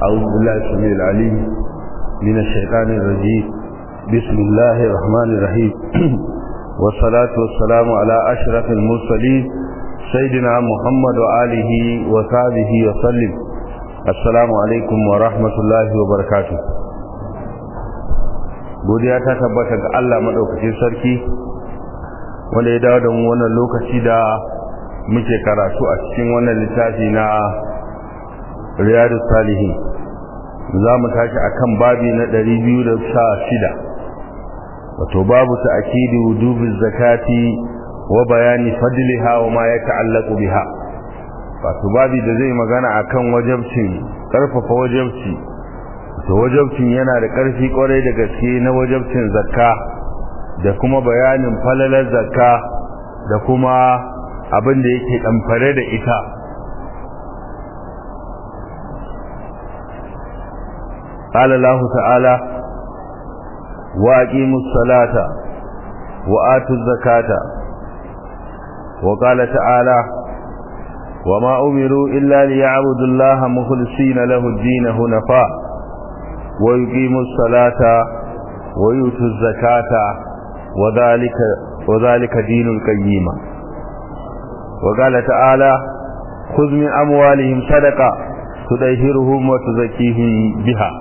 أعوذ بالله السميع العليم من الشيطان الرجيم بسم الله الرحمن الرحيم والصلاة والسلام على أشرف المرسلين سيدنا محمد وآله وصحبه وسلم السلام عليكم ورحمة الله وبركاته godiya ta tabbata ga Allah madaukakin sarki wanda ya dawo da mu wannan lokaci da muke karatu a cikin wannan littafi na riyadu salihin za mu tashi akan babi na 216 wato babu ta'kidi wujubi zakati wa bayani fadliha wa ma yata'allaqu biha wato babi da zai magana akan wajibcin karfafa wajibci to wajibcin yana da karfi kwarai da gaske na wajibcin zakka da kuma bayanin falalar zakka da kuma abin da yake damfare da ita قال الله تعالى وأقيموا الصلاة وآتوا الزكاة وقال تعالى وما أمروا إلا ليعبدوا الله مخلصين له الدين هنفاء ويقيموا الصلاة ويؤتوا الزكاة وذلك وذلك دين القيم وقال تعالى خذ من أموالهم صدقة تدهرهم وتزكيهم بها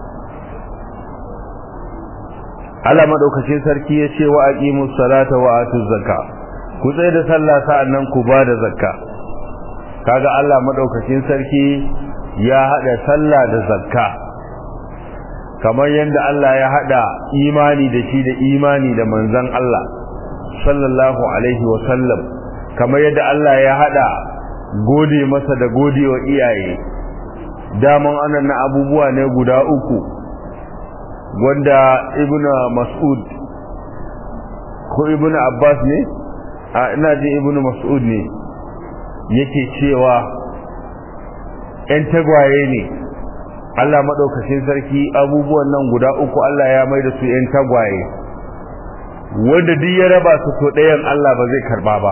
Allah madaukakin sarki ya ce wa aqimus salata wa atuz zakka ku tsaye da sallah sa'annan ku ba da zakka kaga Allah madaukakin sarki ya hada sallah da zakka kamar yadda Allah ya hada imani da shi da imani da manzon Allah sallallahu alaihi wa sallam kamar yadda Allah ya hada gode masa da godewa iyaye daman anan na abubuwa ne guda uku wanda ibn mas'ud ko ibn abbas ne a ina ji ibn mas'ud ne yake cewa yan tagwaye ne Allah maɗaukacin sarki abubuwan nan guda uku Allah ya mai da su yan tagwaye wanda duk ya raba su to ɗayan Allah ba zai karba ba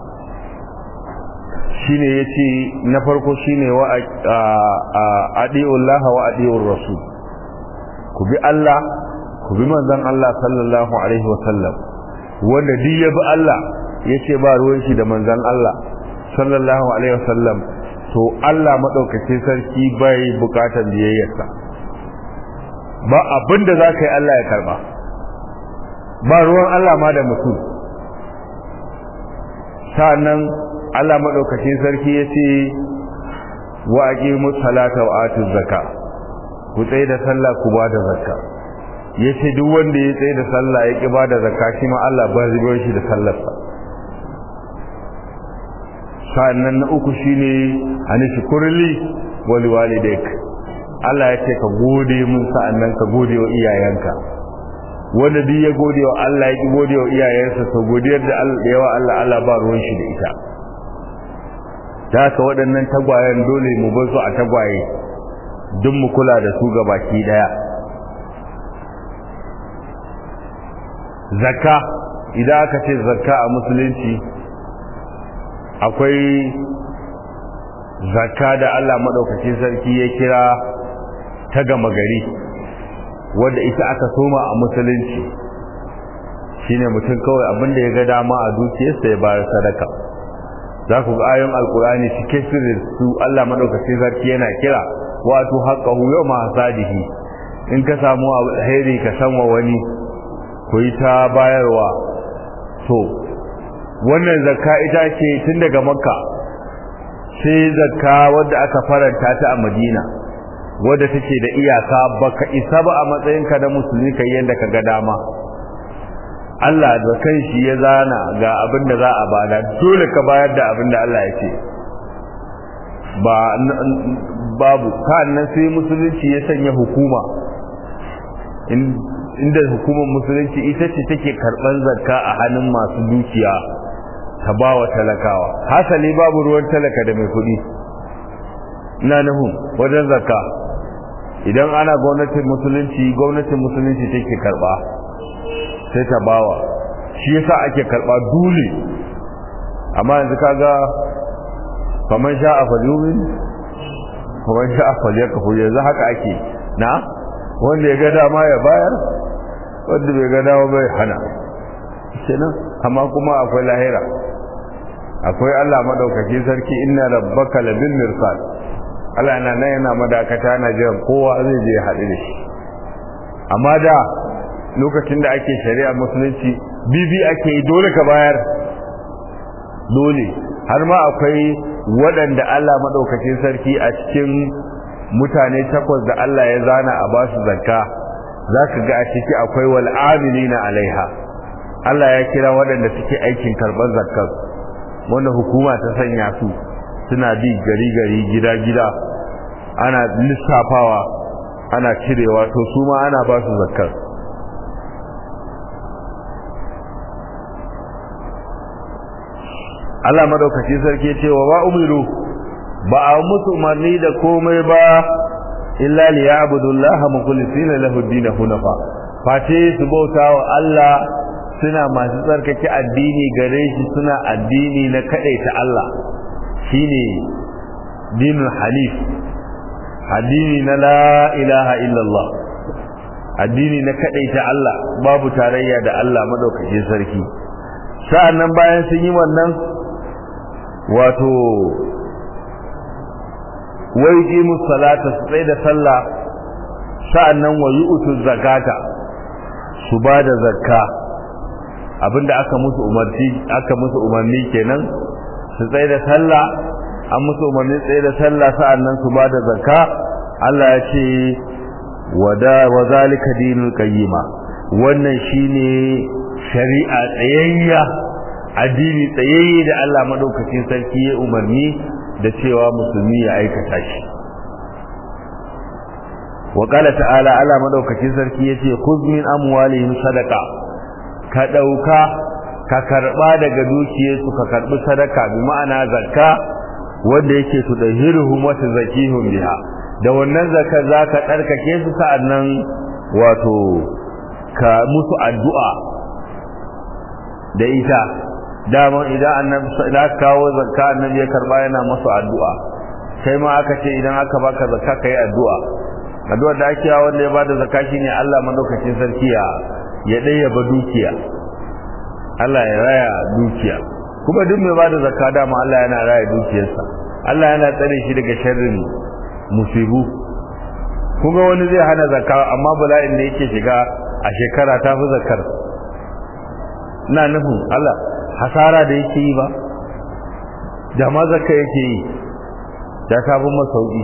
shine yace na farko shine wa adi'ullaha wa adi'ur rasul ku bi Allah ku bi manzon Allah sallallahu alaihi wasallam wanda duk ya bi Allah yace ba ruwan shi da manzon Allah sallallahu alaihi wasallam to Allah madaukakin sarki bai bukatar biyayyarsa ba abin da zaka yi Allah ya karba ba ruwan Allah ma da mutum sa'annan Allah madaukakin sarki yace wa aqimus salata wa atuz zakata ku tsaye da sallah ku ba da zakka yace duk wanda ya tsaye da sallah ya ki ba da zakka shi ma Allah ba zai bar shi da sallarsa sannan na uku shine ani shukurli wal walidayk Allah ya ce ka gode mun sa'annan ka gode wa iyayenka wanda duk ya gode wa Allah ya ki gode wa iyayensa to godiyar da Allah yawa Allah Allah ba ruwan shi da ita da haka waɗannan tagwayen dole mu bar su a tagwaye duk mu kula da su ga baki daya zakka idan aka ce zakka a musulunci akwai zakka da Allah madaukakin sarki ya kira ta gama gari wanda ita aka soma a musulunci shine mutum kawai abinda ya ga dama a dukiyarsa ya bayar sadaka za ku ga ayoyin alkurani cike su Allah madaukakin sarki yana kira wato haqqahu yawma hasadihi in ka samu alheri ka sanwa wani ku yi ta bayarwa to wannan zakka ita ce tun daga makka sai zakka wadda aka faranta ta a madina wadda take da iyaka baka isa ba a matsayinka da musulmi kai yanda ka ga dama Allah da kanshi ya zana ga abin da za a bada dole ka bayar da abin da Allah ya ce ba babu nan sai musulunci ya sanya hukuma inda hukumar musulunci ita ce take karban zakka a hannun masu dukiya ta bawa talakawa hasali babu ruwan talaka da mai kuɗi ina nuhu wajen zakka idan ana gwamnatin musulunci gwamnatin musulunci take karba sai ta bawa shi yasa ake karba dole amma yanzu kaga faman sha'a falyumin kuma sha afal ya kafu yanzu haka ake na wanda ya ga dama ya bayar wanda bai ga dama bai hana kenan amma kuma akwai lahira akwai Allah madaukaki sarki inna rabbaka labil mirsad Allah yana nan yana madakata na jiran kowa zai je ya haɗu da shi amma da lokacin da ake shari'a musulunci bibi ake yi dole ka bayar dole har ma akwai waɗanda Allah maɗaukacin sarki a cikin mutane takwas da Allah ya zana a basu zakka za ka ga a ciki akwai wal na alaiha Allah ya kira waɗanda suke aikin karɓar zakkar wanda hukuma ta sanya su suna bi gari gari gida gida ana lissafawa ana cirewa to su ma ana ba su zakkar Allah madaukaki sarki ce wa ba umiru ba a musu umarni da komai ba illa li ya'budullaha mukhlisina lahu ad-din hunafa face su bauta wa Allah suna masu tsarkake addini gare shi suna addini na kadaita Allah shine dinul hanif addini na la ilaha illallah addini na kadaita Allah babu tarayya da Allah madaukake sarki sa'annan bayan sun yi wannan wato wai qimu salata su tsaye da sallah sa'annan wa yu'tu zakata su ba da zakka abinda aka musu umarci aka musu umarni kenan su tsaye da sallah an musu umarni tsaye da sallah sa'annan su ba da zakka Allah ya ce wada wa zalika dinul qayyima wannan shine shari'a tsayayya addini tsayayye da Allah madaukakin sarki ya umarni da cewa musulmi ya aikata shi wa qala ta'ala Allah madaukakin sarki yace khudh min amwalihim sadaqa ka dauka ka karba daga dukiyarsu ka karbi sadaka bi ma'ana zakka wanda yake tudahiruhum wa tazakihum biha da wannan zakka zaka tsarkake su sa'annan wato ka musu addu'a da ita daman idan annabi da kawo zakka annabi ya karba yana musu addu'a sai ma aka ce idan aka baka zakka kai addu'a addu'a da ake wanda ya bada zakka shine Allah madaukakin sarki ya ya daya ba dukiya Allah ya raya dukiya kuma duk mai bada zakka dama Allah yana raya dukiyarsa Allah yana tsare shi daga sharrin musibu kuma wani zai hana zakka amma bala'in da yake shiga a shekara ta fi zakkar ina nufin Allah hasara da yake yi ba da ma zakka yake yi da ta fi masauki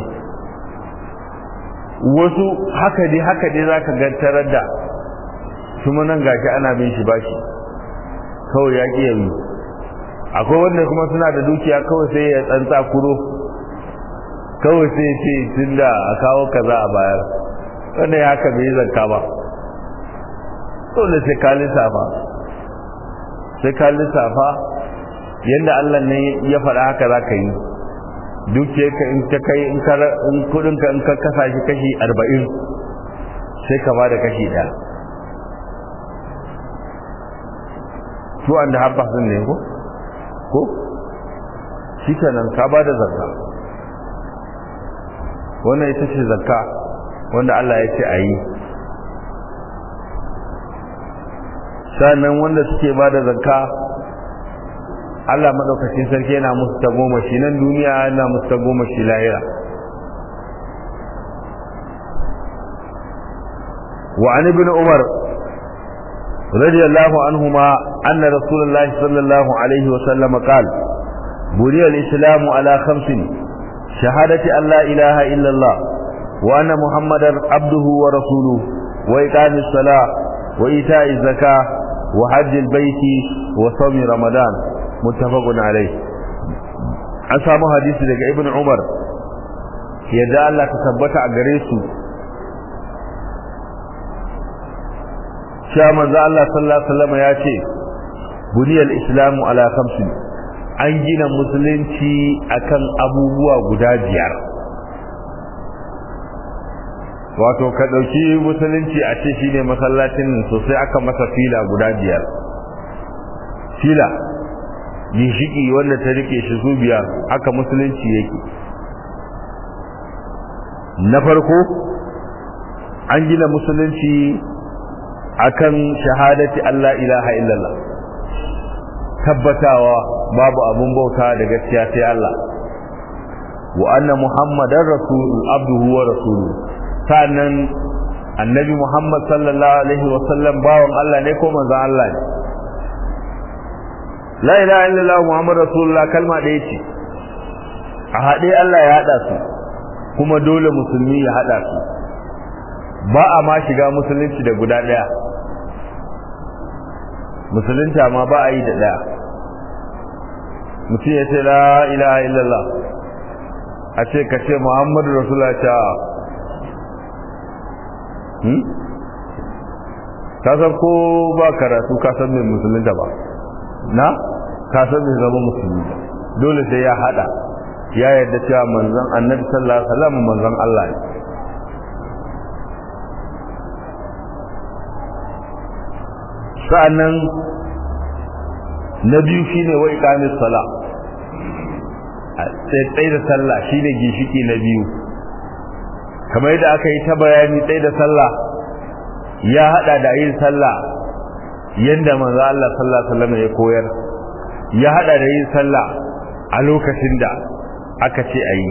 wasu haka dai haka dai zaka ga tarar da kuma nan gashi ana bin shi bashi kawai ya ƙi yayi akwai wanda kuma suna da dukiya kawai sai ya tsantsa kuro kawai sai ce tunda a kawo kaza a bayar wanda ya haka bai zakka ba dole sai ka lissafa sai ka lissafa yadda Allah ne ya faɗa haka za ka yi dukiyarka in ta kai in kudinka in ka kasa shi kashi arba'in sai ka ba da kashi ɗaya two and a half percent ne ko ko shi kenan ka ba da zakka wannan ita ce zakka wanda Allah ya ce a yi sannan wanda suke ba da zakka Allah madaukakin sarki yana musu ta goma shi nan duniya yana musu ta goma shi lahira wa an ibn umar radiyallahu anhuma anna rasulullahi sallallahu alaihi wa sallam qala buri al-islam ala khamsin shahadati an la ilaha illa allah wa anna muhammadar abduhu wa rasuluhu wa iqamis salah wa ita'iz zakah wa hajjil baiti wa sawmi ramadan muttafaqun alayh an samu hadisi daga ibn umar yadda Allah ta tabbata a gare su cewa manzo Allah sallallahu alaihi wasallam ya ce buniyal islamu ala khamsin an gina musulunci akan abubuwa guda biyar wato ka dauki musulunci a ce shine masallacin sosai aka masa fila guda biyar fila ginshiki wanda ta rike shi su biyar haka musulunci yake na farko an gina musulunci akan shahadati Allah ilaha illallah tabbatawa babu abun bauta da gaskiya sai Allah wa anna muhammadar rasul abduhu wa rasuluhu sannan annabi muhammad sallallahu alaihi wa sallam bawan Allah ne ko manzon Allah ne la ilaha illallah muhammad rasulullah kalma ɗaya ce a haɗe Allah ya haɗa su kuma dole musulmi ya haɗa su ba a ma shiga musulunci da guda ɗaya musulunta ma ba a yi da ɗaya mutum ya ce la ilaha illallah a ce ka ce muhammadu rasulullah ta hmm? ka san ko ba karatu ka san mai musulunta ba na ka san mai zama musulmi dole sai ya hada ya yarda cewa manzon annabi sallallahu alaihi wasallam manzon Allah ne sa'annan na biyu shine wa iqamis sala sai tsaye da sallah shine gishiki na biyu kamar yadda aka yi ta bayani tsaye da sallah ya hada da yin sallah yanda manzo Allah sallallahu alaihi wasallam ya koyar ya hada da yin sallah a lokacin da aka ce ayi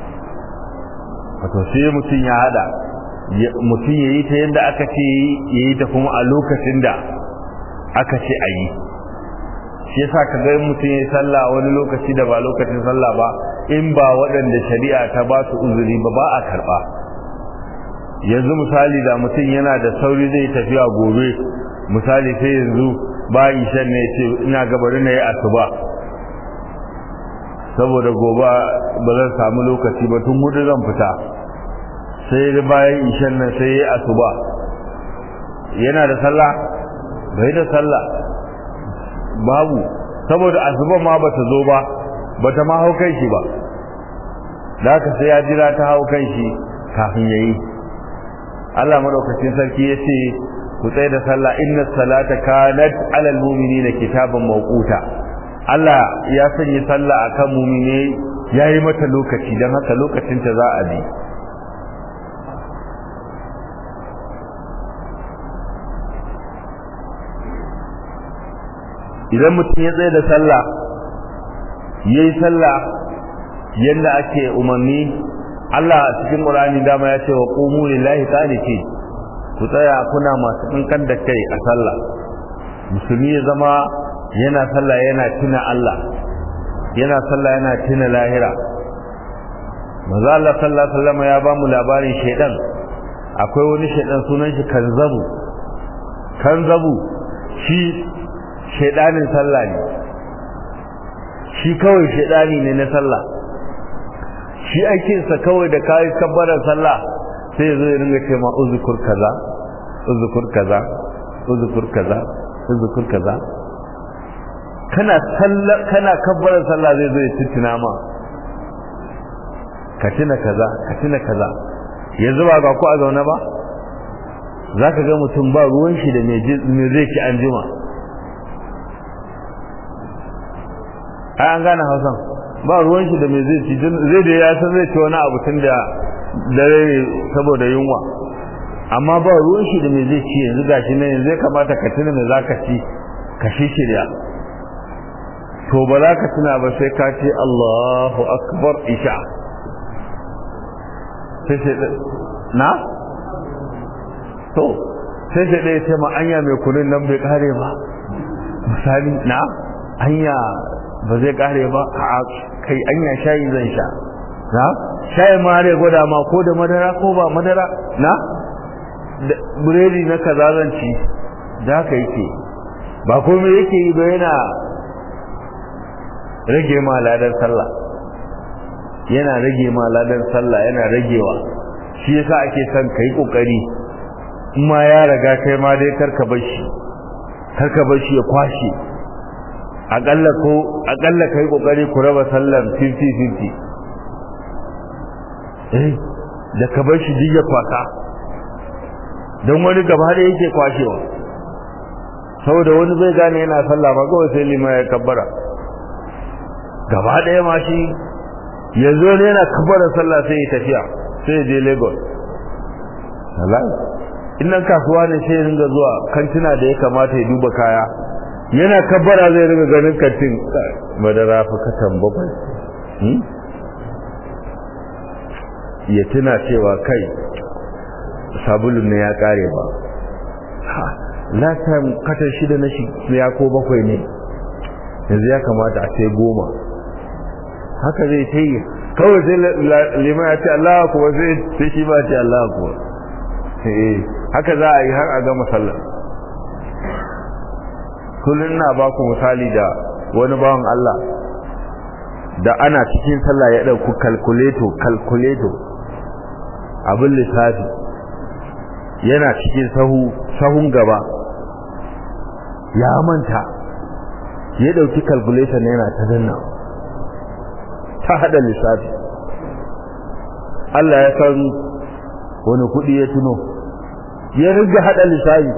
wato sai mutum ya hada mutum ya yi ta yadda aka ce ya yi ta kuma a lokacin da aka ce a yi shi yasa ka ga mutum ya yi sallah wani lokaci da ba lokacin sallah ba in ba waɗanda shari'a ta ba su uzuri ba ba a karɓa yanzu misali da mutum yana da sauri zai tafiya gobe misali sai yanzu ba ishan ne ce ina gabarin na yi asuba saboda gobe ba zan samu lokaci ba tun hudu zan fita sai da bayan ishan nan sai ya asuba yana da sallah bai da sallah babu saboda asuba ma bata zo ba bata ma hau kai shi ba da haka sai ya jira ta hau kai shi kafin yayi Allah madaukakin sarki ya ce ku tsaye da sallah inna salata kanat alal mu'minina kitaban mawquta Allah ya sanya sallah akan mu'mine yayi mata lokaci dan haka lokacin ta za a bi idan mutum ya tsaye da sallah ya yi sallah yadda ake umarni Allah a cikin ƙurani dama ya ce wa ƙumu lillahi qaniti ku tsaya kuna masu kankan da kai a sallah musulmi ya zama yana sallah yana tuna Allah yana sallah yana tuna lahira manzo Allah sallallahu alaihi wasallam ya ba mu labarin shaidan akwai wani shaidan sunan shi kanzabu kanzabu shi shaidanin sallah ne shi kawai shaidani ne na sallah shi aikinsa kawai da kayi kabbarar sallah sai zo ya ringa ce ma uzukur kaza uzukur kaza uzukur kaza uzukur kaza kana sallah kana kabbarar sallah zai zo ya tuntuna ma ka tuna kaza ka tuna kaza yanzu ba ga ku a zaune ba zaka ga mutum ba ruwan shi da me zai ci an jima ai an gane hausan ba ruwan shi da me zai ci zai da ya san zai ci wani abu tun da dare saboda yunwa amma ba ruwan shi da me zai ci yanzu gashi ne yanzu ya kamata ka tuna me zaka ci ka shi shirya to ba za ka tuna ba sai ka ce Allahu akbar isha sai sai na to sai sai ɗaya ce ma anya mai kunun nan bai kare ba misali na anya ba zai kare ba a kai anya shayi zan sha na shayi ma zai gwada ma ko da madara ko ba madara na buredi na kaza zan ci da haka yake ba komai yake yi ba yana rage ma ladan sallah yana rage ma ladan sallah yana ragewa shi yasa ake son kai kokari in ma ya raga kai ma dai karka bar shi karka bar shi ya kwashe akalla ko akalla kai kokari ku raba sallar 50-50 eh da ka bar shi duk ya kwasa don wani gaba da yake kwashewa saboda wani bai gane yana sallah ba kawai sai lima ya kabbara gaba ɗaya ma shi yanzu ne yana kabbara sallah sai ya tafiya sai je lagos wallahi innan kasuwa ne sai ringa zuwa kantina da ya kamata ya duba kaya yana kabbara zai ringa ganin kantin madara fa katan bakwai ya tuna cewa kai sabulun ne ya kare ba last time katan shida na shi ya ko bakwai ne yanzu ya kamata a sai goma haka zai ta yi kawai sai liman ya ce Allah kuwa sai shi ba ce Allah kuwa haka za a yi har a gama sallar kullum na ba ku misali da wani bawan Allah da ana cikin sallah ya ɗauku kalkuleto kalkuleto abin lissafi yana cikin sahu sahun gaba ya manta ya ɗauki calculation yana ta danna ta haɗa lissafi Allah ya san wani kuɗi ya tuno ya riga haɗa lissafi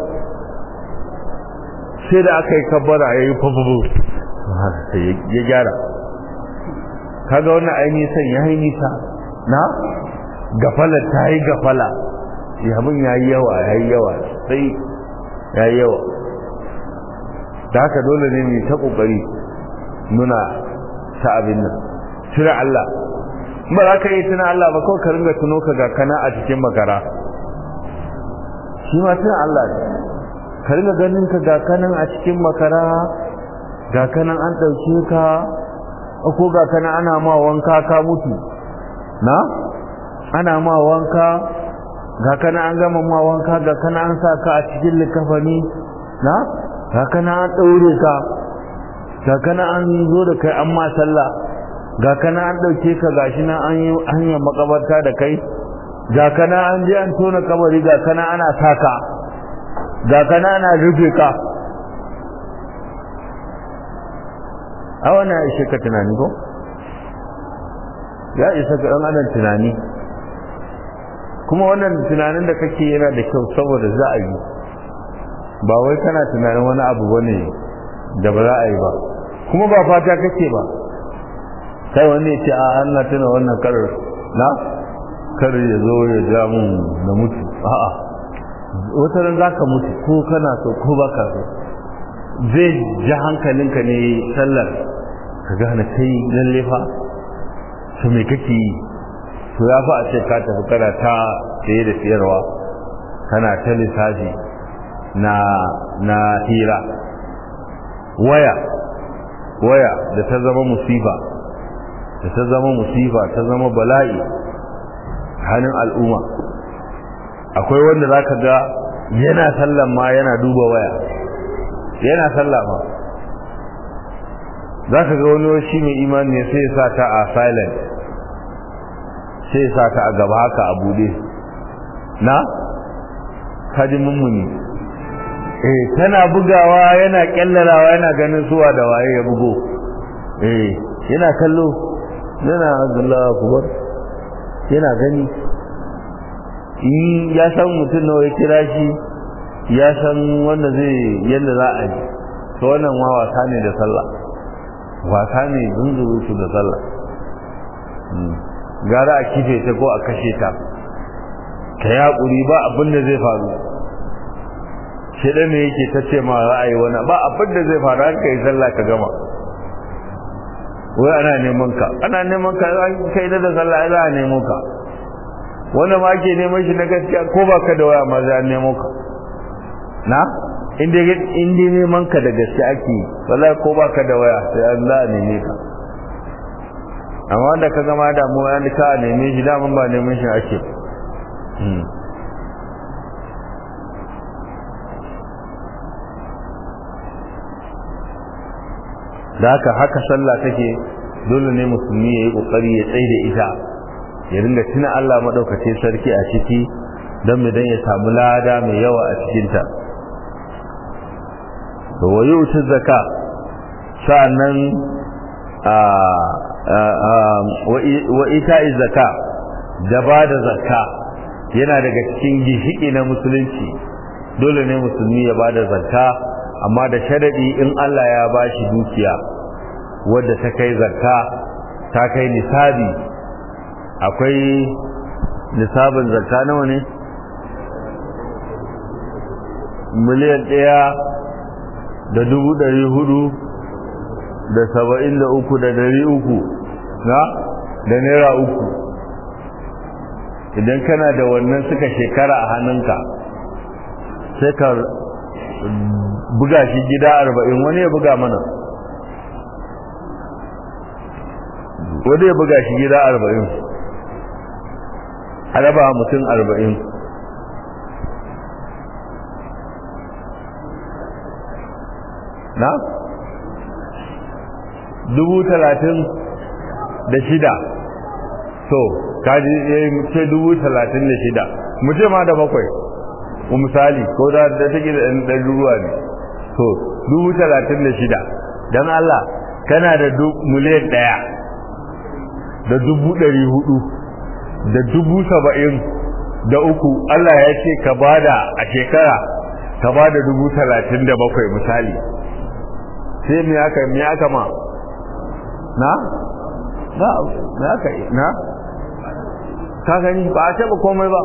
sai da aka yi kabbara ya yi fafafu ya gyara kaga wannan ainihin san ya yi nisa na gafala ta yi gafala yamin ya yi yawa ya yi yawa sai ya yi yawa da haka dole ne mai ta ƙoƙari nuna ta abin nan tuna Allah ba za ka yi tuna Allah ba kawai ka ringa tuno ka ga kana a cikin makara shi ma tuna Allah ne ka ringa ganin ka ga kanan a cikin makara ga kanan an ɗauke ka ko ga kanan ana ma wanka ka mutu na ana ma wanka ga kana an gama ma wanka ga kana an sa ka a cikin likafani na ga kana an ɗaure ka ga kana an zo da kai an ma sallah ga kana an ɗauke ka gashi nan an yi hanyar makabarta da kai ga kana an je an tona kabari ga kana ana saka ga kana ana rufe ka a wannan ya ishe ka tunani ko ya isa ka ɗan adam tunani kuma wannan tunanin da kake yana da kyau saboda za a yi ba wai kana tunanin wani abu bane da ba za a yi ba kuma ba fata kake ba kai wani ya ce a Allah tuna wannan karar na kar ya zo ya ja mun na mutu a'a wata ran zaka mutu ko kana so ko baka so zai ji hankalinka ne sallar ka gane kai lalle fa to me kake yi to ya fa a ce ka tafi kana ta saye da siyarwa kana ta lissafi na na hira waya waya da ta zama musifa da ta zama musifa ta zama bala'i halin al'umma akwai wanda zaka ga yana sallan ma yana duba waya yana sallah ma zaka ga wani shi mai imani ne sai ya sa ta a silent sai sa ta a gaba haka a bude na kaji mummuni eh tana bugawa yana kyallarawa yana ganin suwa da waye ya bugo eh yana kallo yana Allahu akbar yana gani in ya san mutum nawa ya kira shi ya san wanda zai yanda za a yi to wannan ma wasa ne da sallah wasa ne zunzuru su da sallah gara a kife ta ko a kashe ta ka yaƙuri ba abin da zai faru shaidan ne yake ta ce ma ra'ayi wani ba abin da zai faru an kai sallah ka gama wai ana neman ka ana neman ka kai da sallah za a nemo ka wanda ma ke neman shi na gaskiya ko ba ka da waya ma za a nemo ka na inda inda neman ka da gaskiya ake wallahi ko ba ka da waya sai an za a neme ka amma wanda ka gama damuwa ya ka a neme shi daman ba neman shi ake da haka haka sallah take dole ne musulmi ya yi kokari ya tsaye da ita ya ringa tuna Allah maɗaukacin sarki a ciki don mu dan ya samu lada mai yawa a cikinta to wayi wuce zaka sa'annan wa ita'i zaka da ba da zakka yana daga cikin gishiki na musulunci dole ne musulmi ya ba da zakka amma da sharadi in Allah ya ba shi dukiya wadda ta kai zakka ta kai nisabi akwai nisabin zakka nawa ne miliyan ɗaya da dubu ɗari hudu da saba'in da uku da ɗari uku na da naira uku idan kana da wannan suka shekara a hannunka sai ka buga shi gida arba'in wani ya buga mana wani ya buga shi gida arba'in a raba mutum arba'in na dubu talatin da shida to kaji ya yi ce dubu talatin da shida mu ce ma da bakwai misali ko da ta take da ɗan ruwa ne to dubu talatin da shida don Allah kana da miliyan ɗaya da dubu ɗari hudu da dubu saba'in da uku Allah ya ce ka bada a shekara ka bada dubu talatin da bakwai misali sai me aka me aka ma na na me aka na ka gani ba a taɓa komai ba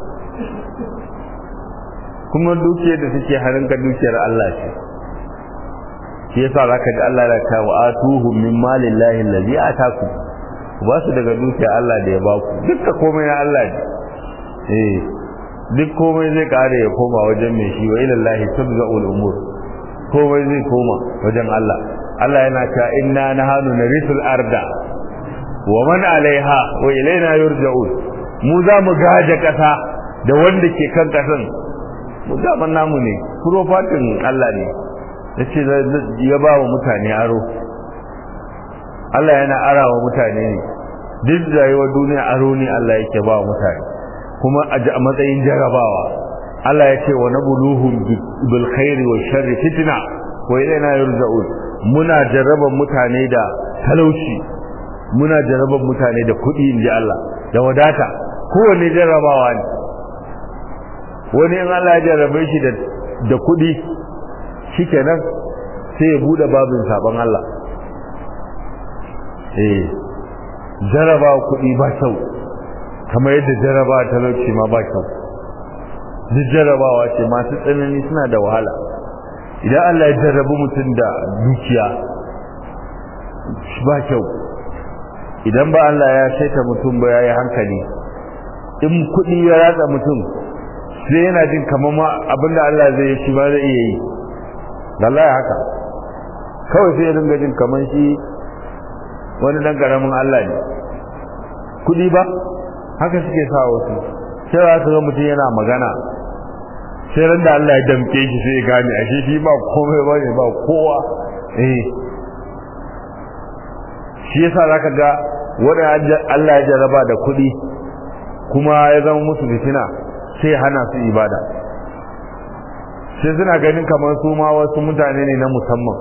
kuma dukiyar da take harinka dukiyar Allah ce shi yasa zaka ji Allah ya ta wa atuhum min malillahi allazi ataku ba su daga dukiyar Allah da ya ba ku dukkan komai na Allah ne eh duk komai zai kare ya koma wajen mai shi wa ilallahi turja'ul umur komai zai koma wajen Allah Allah yana cewa inna nahanu narisul arda wa man alaiha wa ilaina yurja'un mu za mu gaje kasa da wanda ke kan kasan mu zaman namu ne profatin Allah ne yace ya ba wa mutane aro Allah yana arawa mutane ne duk rayuwar duniya aro ne Allah yake ba wa mutane kuma a matsayin jarabawa Allah ya ce wa nabuluhum bil khairi wa sharri fitna wa ilaina yurja'un muna jarraban mutane da talauci muna jarraban mutane da kuɗi inji Allah da wadata kowanne jarrabawa ne wani in Allah ya jarrabe shi da da kuɗi shikenan sai ya bude babin sabon Allah eh jarrabawa kuɗi ba kyau kamar yadda jarrabawa talauci ma ba kyau duk jarrabawa ce masu tsanani suna da wahala idan Allah ya jarrabu mutum da dukiya ba kyau idan ba Allah ya saita mutum ba ya yi hankali in kuɗi ya ratsa mutum sai yana jin kamar ma abinda Allah zai yi shi ba zai iya yi Allah ya haka kawai sai ya dinga jin kamar shi wani dan karamin Allah ne kuɗi ba haka suke sa wasu sai za su ga mutum yana magana sai ran da Allah ya damke shi sai ya gane ashe shi ba komai ba ne ba kowa eh shi yasa zaka ga wanda Allah ya jarraba da kuɗi kuma ya zama musu fitina sai hana su ibada sai suna ganin kamar su ma wasu mutane ne na musamman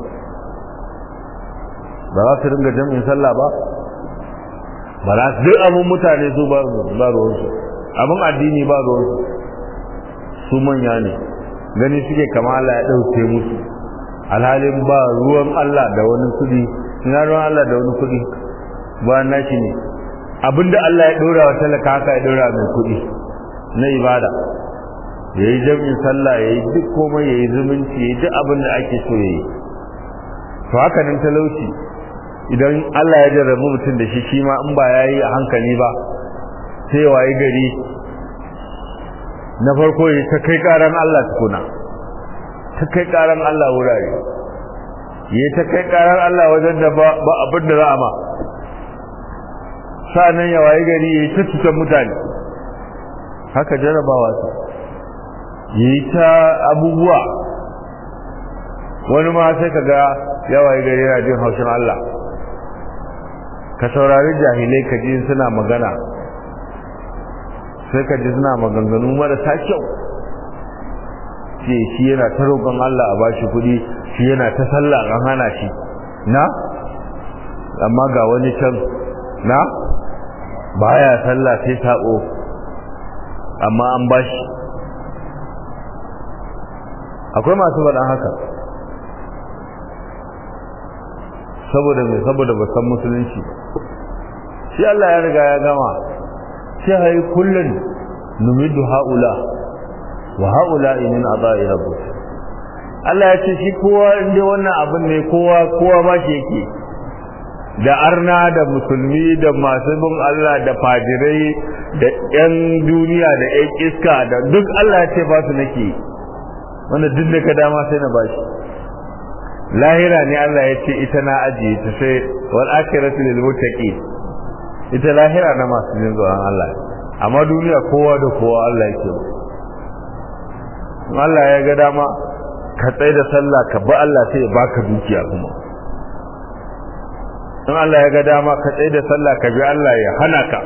ba za su ringa jam'in sallah ba ba za su duk abin mutane su ba ruwansu abin addini ba ruwansu su manya ne gani suke kama Allah ya ɗauke musu alhalin ba ruwan Allah da wani kuɗi ina ruwan Allah da wani kuɗi ba nashi ne abinda Allah ya ɗora wa talaka haka ya ɗora mai kuɗi na ibada ya yi jam'in sallah ya yi duk komai ya yi zumunci ya yi duk abin da ake so ya yi to haka nan talauci idan Allah ya jarrabu mutum da shi shi ma in ba ya yi a hankali ba sai waye gari na farko ya ta kai karan Allah tukuna ta kai karan Allah wurare ya ta kai karan Allah wajen da ba abin da za a ma sa'annan ya waye gari ya ta cutar mutane haka jarrabawa su ya yi ta abubuwa wani ma sai ka ga ya waye gari yana jin haushin Allah ka saurari jahilai ka ji suna magana sai ka ji suna maganganu marasa kyau ce shi yana ta roƙon Allah a bashi kuɗi shi yana ta sallah an hana shi na amma ga wani can na baya sallah sai sabo amma an bashi akwai masu faɗan haka saboda mai saboda ba san musulunci shi Allah ya riga ya gama sai hai kullun numidu haula wa haula min adai rabbuk Allah ya ce shi kowa inda wannan abin ne kowa kowa ma shi yake da arna da musulmi da masu bin Allah da fajirai da yan duniya da yan iska da duk Allah ya ce ba su nake wanda duk da ka dama sai na bashi lahira ne Allah ya ce ita na ajiye ta sai wal akhiratu lil muttaqin ita lahira na masu jin tsoron Allah amma duniya kowa da kowa Allah yake Allah ya ga dama ka tsaye da sallah ka bi Allah sai ya baka dukiya kuma in Allah ya ga dama ka tsaye da sallah ka bi Allah ya hana ka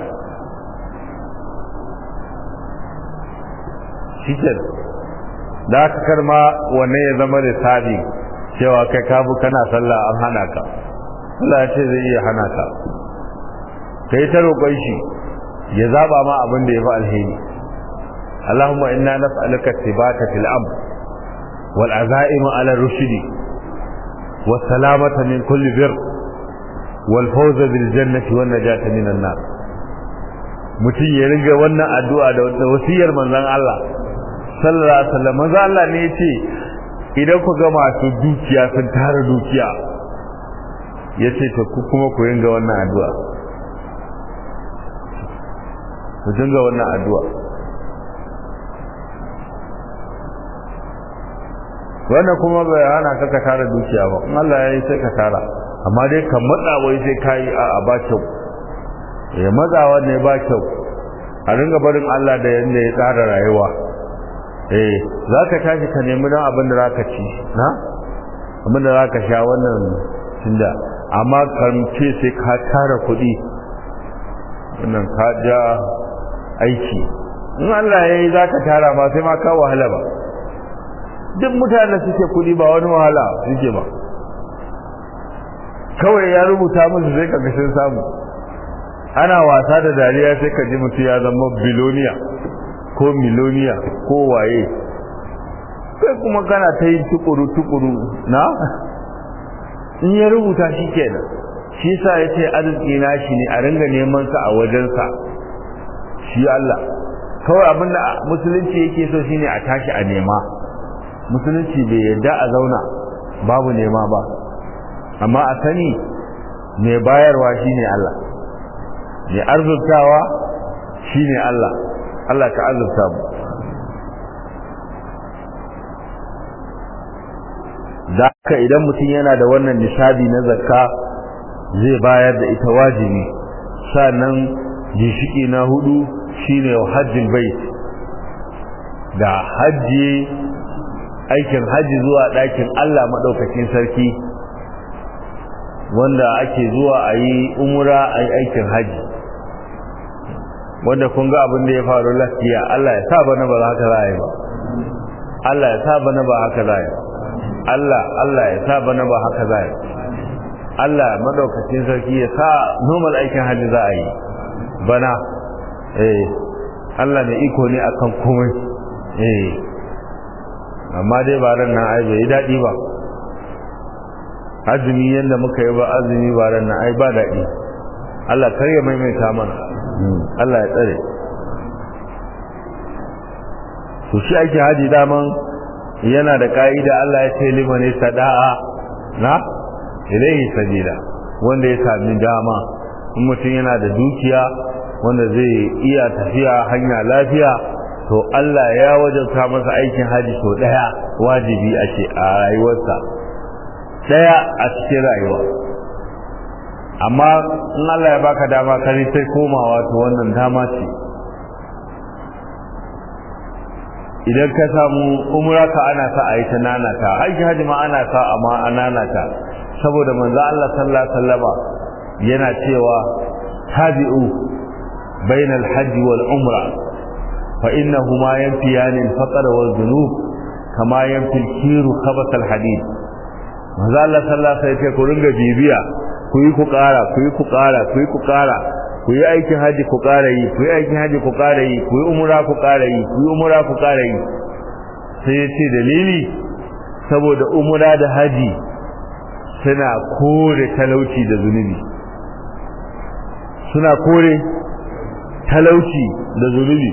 shikin da aka karma wanne ya zama da sabi cewa kai kabu kana sallah an hana ka Allah ya ce zai iya hana ka kai ta roƙon shi ya zaba ma abin da ya fi alheri Allahumma inna nas'aluka tibata fil amr wal azaima ala rushdi was salamata min kulli bir wal fawza bil jannati wan najata min an nar mutum ya riga wannan addu'a da wasiyar manzon Allah sallallahu alaihi wasallam manzon Allah ne yace idan ku ga masu dukiya sun tara dukiya yace to ku kuma ku ringa wannan addu'a ku dinga wannan addu'a wannan kuma bai hana ka ka tara dukiya ba in Allah ya yi sai ka tara amma dai ka matsa wai sai ka yi a ba kyau ya matsawa ne ba kyau a ringa barin Allah da yanda ya tsara rayuwa eh za ka tashi ka nemi don abin da za ka ci na abin da za ka sha wannan tunda amma kan ce sai ka tara kuɗi wannan ka ja aiki in Allah ya yi za ka tara ba sai ma ka wahala ba duk mutanen suke kuɗi ba wani wahala suke ba kawai ya rubuta musu sai ka sun samu ana wasa da dariya sai ka ji mutum ya zama biloniya ko miloniya ko waye kai kuma kana ta yin tukuru tukuru na in ya rubuta shi kenan shi sa ya ce arziki na shi ne a ringa neman sa a wajensa shi Allah kawai abin da musulunci yake so shine a tashi a nema musulunci bai yarda a zauna babu nema ba amma a sani mai bayarwa shine Allah mai arzurtawa shine Allah Allah ka azurta mu da haka idan mutum yana da wannan nishabi na zakka zai bayar da ita wajibi sannan gishiki na hudu shine hajjin bait da hajji aikin hajji zuwa ɗakin Allah maɗaukakin sarki wanda ake zuwa a yi umura a yi aikin hajji wanda kun ga abin da ya faru lafiya Allah ya sa bana ba haka za a yi ba Allah ya sa bana ba haka za a yi Allah Allah ya sa bana ba haka za a yi Allah maɗaukakin sarki ya sa normal aikin hajji za a yi bana eh Allah mai iko ne akan komai eh amma dai ba ran nan ai bai yi daɗi ba azumi yadda muka yi ba azumi ba ran nan ai ba daɗi Allah kar ya maimaita mana Allah ya tsare to shi ake haji daman yana da ka'ida Allah ya ce liman sada'a na ilaihi sabila wanda ya sami dama in mutum yana da dukiya wanda zai iya tafiya hanya lafiya to Allah ya wajabta masa aikin haji to daya wajibi a ce a rayuwarsa daya a cikin rayuwa amma in Allah ya baka dama kare sai komawa to wannan dama ce idan ka samu umra ka ana sa a yi ta nanata aiki haji ma ana sa amma a nanata saboda manzo Allah sallallahu alaihi wasallama yana cewa tabi'u bainal hajji wal umra fa innahuma yanfiyani al-faqr wal dhunub kama yanfi al-kiru khabath al-hadid manzo Allah sallallahu alaihi wasallam ku ringa bibiya ku yi ku ƙara ku yi ku ƙara ku yi ku ƙara ku yi aikin haji ku ƙara yi ku yi aikin haji ku ƙara yi ku yi umra ku ƙara yi ku yi umra ku ƙara yi sai ya ce dalili saboda umra da haji suna kore talauci da zunubi suna kore talauci da zunubi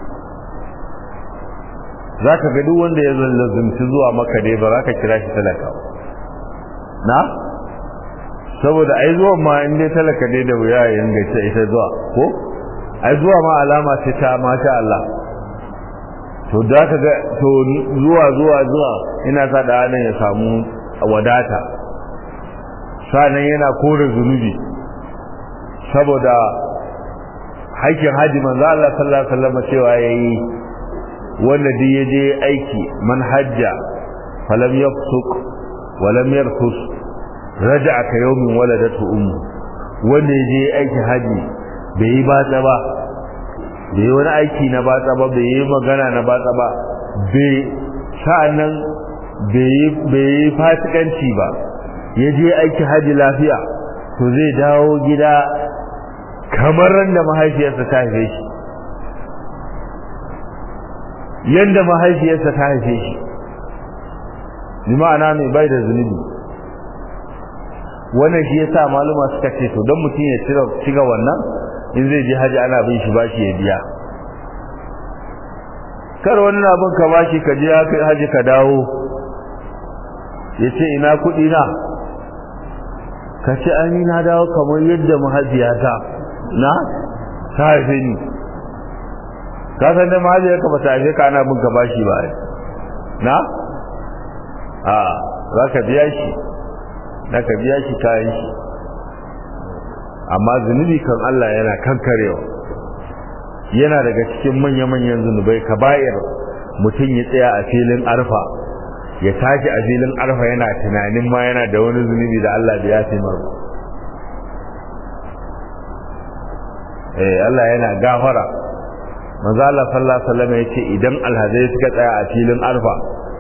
za ka ga duk wanda ya lazumci zuwa maka dai ba za ka kira shi talaka na saboda ai zuwa ma in dai talaka dai da wuya ya yanga ta ita zuwa ko ai zuwa ma alama ce ta masha Allah to da ka ga to zuwa zuwa zuwa ina sa da nan ya samu wadata sanan yana kore zunubi saboda haikin haji manzo Allah sallallahu alaihi wasallam cewa yayi wanda duk yaje aiki man hajja falam yafsuk walam yarfus raja'a ka yawmin waladatu ummu wanda yaje aiki haji bai yi batsa ba bai yi wani aiki na batsa ba bai yi magana na batsa ba bai sa'annan bai yi fasikanci ba yaje aiki haji lafiya to zai dawo gida kamar da mahaifiyarsa ta haife shi yanda mahaifiyarsa ta haife shi bi ma'ana mai bai da zunubi wannan shi yasa maluma suka ce to don mutum ya cire shiga wannan in zai je haji ana bin shi bashi ya biya kar wani abin ka bashi ka je haji ka dawo ya ce ina kuɗi na ka ce an yi na dawo kamar yadda mahaifiyata na ta haife ni ka san da mahaifiyarka ba ta haife ka ana bin ka bashi ba na a za ka biya shi za ka biya shi kayan shi amma zunubi kan Allah yana kankarewa yana daga cikin manya-manyan zunubai kaba'ir mutum ya tsaya a filin arfa ya tashi a filin arfa yana tunanin ma yana da wani zunubi da Allah da ya fi marba eh Allah yana gafara manzo Allah sallallahu alaihi wasallam yace idan alhazai suka tsaya a filin arfa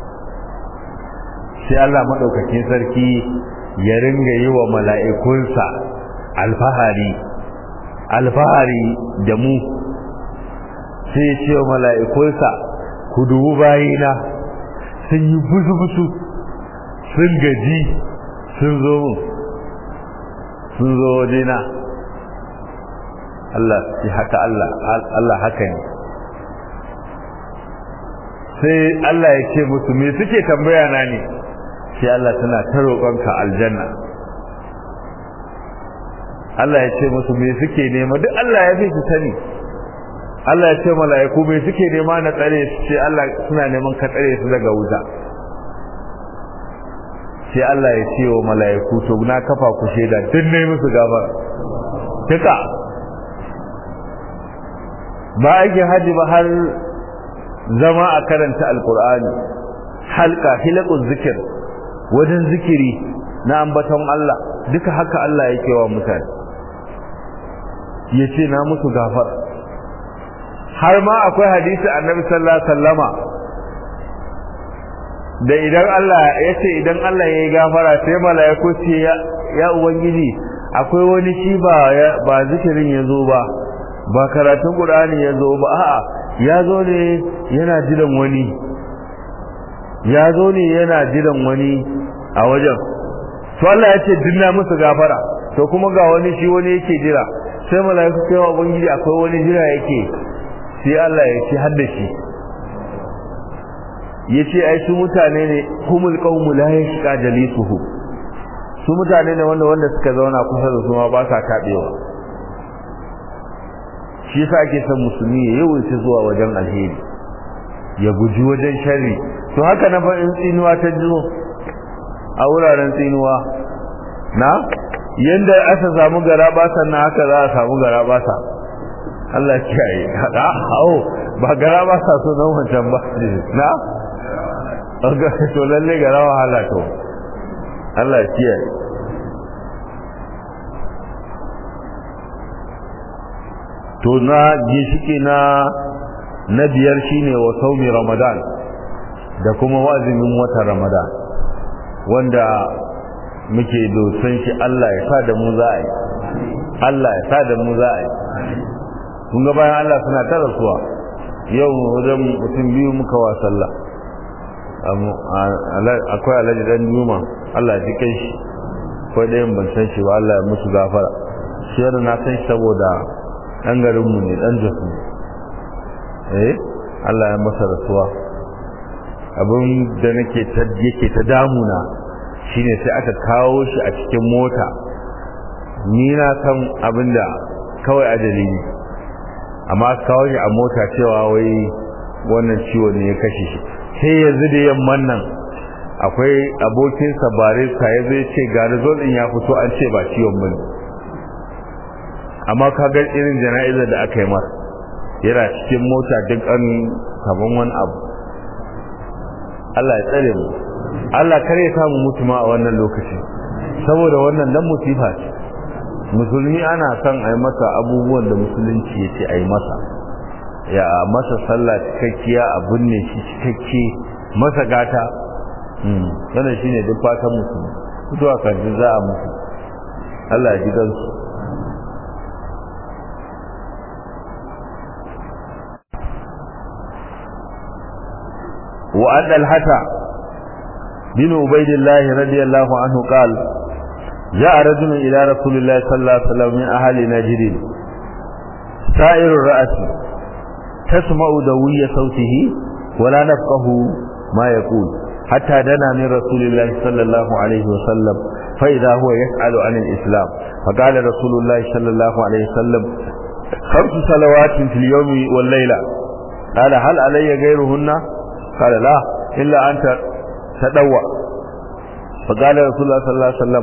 sai Allah madaukakin sarki ya ringa yi wa mala'ikunsa alfahari alfahari da mu sai ya ce wa mala'ikunsa ku dubu bayina sun yi busu-busu sun gaji sun zo mu sun zo wajena Allah shi haka Allah Allah haka ne sai Allah ya ce musu me suke tambaya na ne sai Allah tana ta roƙonka aljanna Allah ya ce musu me suke nema duk Allah ya fi su sani Allah ya ce mala'iku me suke nema na tsare su ce Allah suna neman ka tsare su daga wuta sai Allah ya ce wa mala'iku to na kafa ku shaida duk ne musu gafara duka ba aikin haji ba har zama a karanta alkur'ani halka hilakun zikir wajen zikiri na ambaton Allah duka haka Allah yake wa mutane ya ce na musu gafara har ma akwai hadisi annabi sallallahu alaihi wasallama da idan Allah ya ce idan Allah ya yi gafara sai mala'iku ce ya ubangiji akwai wani shi ba ba zikirin ya zo ba ba karatun qur'ani ya zo ba a'a ya zo ne yana jiran wani ya zo ne yana jiran wani a wajen to Allah ya ce dinna musu gafara to kuma ga wani shi wani yake jira sai mala'iku ce wa ubangiji akwai wani jira yake sai Allah ya ce hadda shi yace ai su mutane ne humul qaumu la yashqa jalisuhu su mutane ne wanda wanda suka zauna kusa da su ma ba sa tabewa shi yasa ake son musulmi ya yawaita zuwa wajen alheri ya guji wajen sharri to haka na fa in tsinuwa ta jizo a wuraren tsinuwa na yanda aka samu gara basa na haka za a samu gara basa Allah ya kiyaye hada hawo ba gara basa so nan wancan ba na to lalle ga rawa halaka Allah kiyaye to na ginshiki na na biyar shine wa saumi ramadan da kuma wazimin watan ramadan wanda muke dosan shi Allah ya sa da mu za a yi Allah ya sa da mu za a yi kun ga bayan Allah suna ta rasuwa yau wajen mutum biyu muka wa sallah akwai alhaji dan juma Allah ya kai shi akwai ɗayan ban san shi ba Allah ya musu gafara shi yana na san shi saboda dan garinmu ne dan jasu eh Allah ya masa rasuwa abin da nake ta yake ta damuna shine sai aka kawo shi a cikin mota ni na san abinda kawai ajali ne amma aka kawo shi a mota cewa wai wannan ciwo ne ya kashe shi sai yanzu da yamman nan akwai abokin barista ya zai ce ga result din ya fito an ce ba ciwon bane amma ka ga irin jana'izar da aka yi masa yana cikin mota duk an kaman wani abu Allah ya tsare mu Allah kare ya samu mutuma a wannan lokaci saboda wannan dan musifa ce musulmi ana son a yi masa abubuwan da musulunci ya ce a yi masa ya masa sallah cikakkiya a binne shi cikakke masa gata wannan shine duk fatan musulmi zuwa kan za a musu Allah ya ji gansu وأن الحسى بن عبيد الله رضي الله عنه قال جاء رجل إلى رسول الله صلى الله عليه وسلم من أهل نجد سائر الرأس تسمع دوي صوته ولا نفقه ما يقول حتى دنا من رسول الله صلى الله عليه وسلم فإذا هو يسأل عن الإسلام فقال رسول الله صلى الله عليه وسلم خمس صلوات في اليوم والليلة قال هل علي غيرهن قال لا إلا أن تدوى فقال رسول الله صلى الله عليه وسلم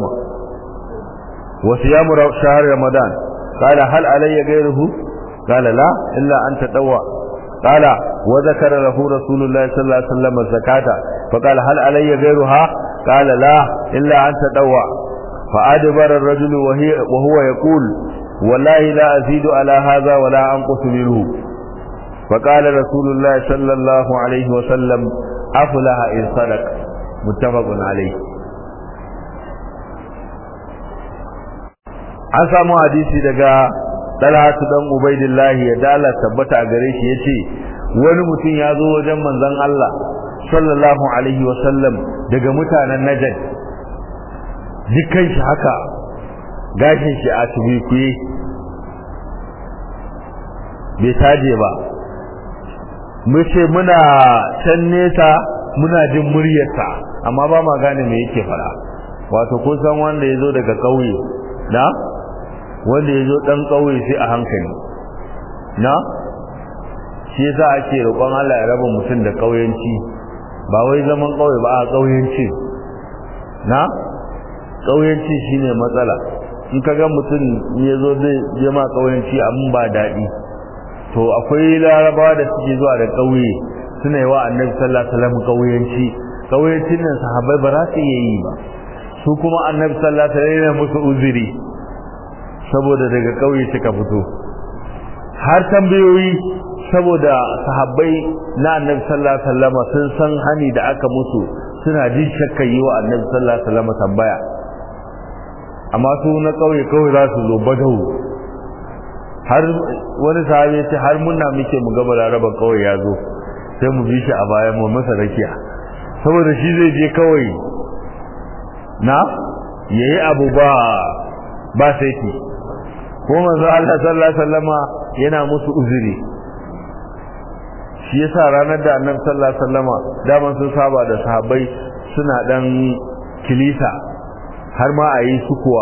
وصيام شهر رمضان قال هل علي غيره قال لا إلا أن تدوى قال وذكر له رسول الله صلى الله عليه وسلم الزكاة فقال هل علي غيرها قال لا إلا أن تدوى فأدبر الرجل وهي وهو يقول والله لا أزيد على هذا ولا أنقص منه فقال رسول الله صلى الله عليه وسلم أفلح إن صدق متفق عليه an samu hadisi daga Talhatu dan Ubaidillahi ya dala tabbata a gare shi yace wani mutum ya zo wajen manzon Allah sallallahu alaihi wasallam daga mutanen Najd dukkan shi haka gashin shi a tubikuye bai taje ba mu ce muna can nesa muna jin muryarsa amma ba ma gane me yake fara wato ko san wanda ya zo daga ƙauye na wanda ya zo ɗan ƙauye sai a hankali na shi yasa ake roƙon Allah ya raba mutum da ƙauyenci ba wai zaman ƙauye ba a ƙauyenci na ƙauyenci shine matsala in ka ga mutum ya zo zai je ma ƙauyenci amma ba daɗi to akwai larabawa da suke zuwa da ƙauye suna yi wa annabi sallallahu alaihi wasallam ƙauyenci ƙauyencin nan sahabbai ba za su iya yi ba su kuma annabi sallallahu alaihi wasallam yana musu uzuri saboda daga ƙauye suka fito har tambayoyi saboda sahabbai na annabi sallallahu alaihi wasallam sun san hani da aka musu suna jin shakka yi wa annabi sallallahu alaihi wasallam tambaya amma su na ƙauye kawai za su zo badawu har wani sahabi ce har munna muke mu gaba laraban kawai ya zo sai mu bi shi a bayan mu masa rakiya saboda shi zai je kawai na yayi abu ba ba saiti ko manzo Allah sallallahu alaihi wasallama yana musu uzuri shi yasa ranar da annabi sallallahu alaihi wasallama daman sun saba da sahabbai suna dan kilisa har ma a yi sukuwa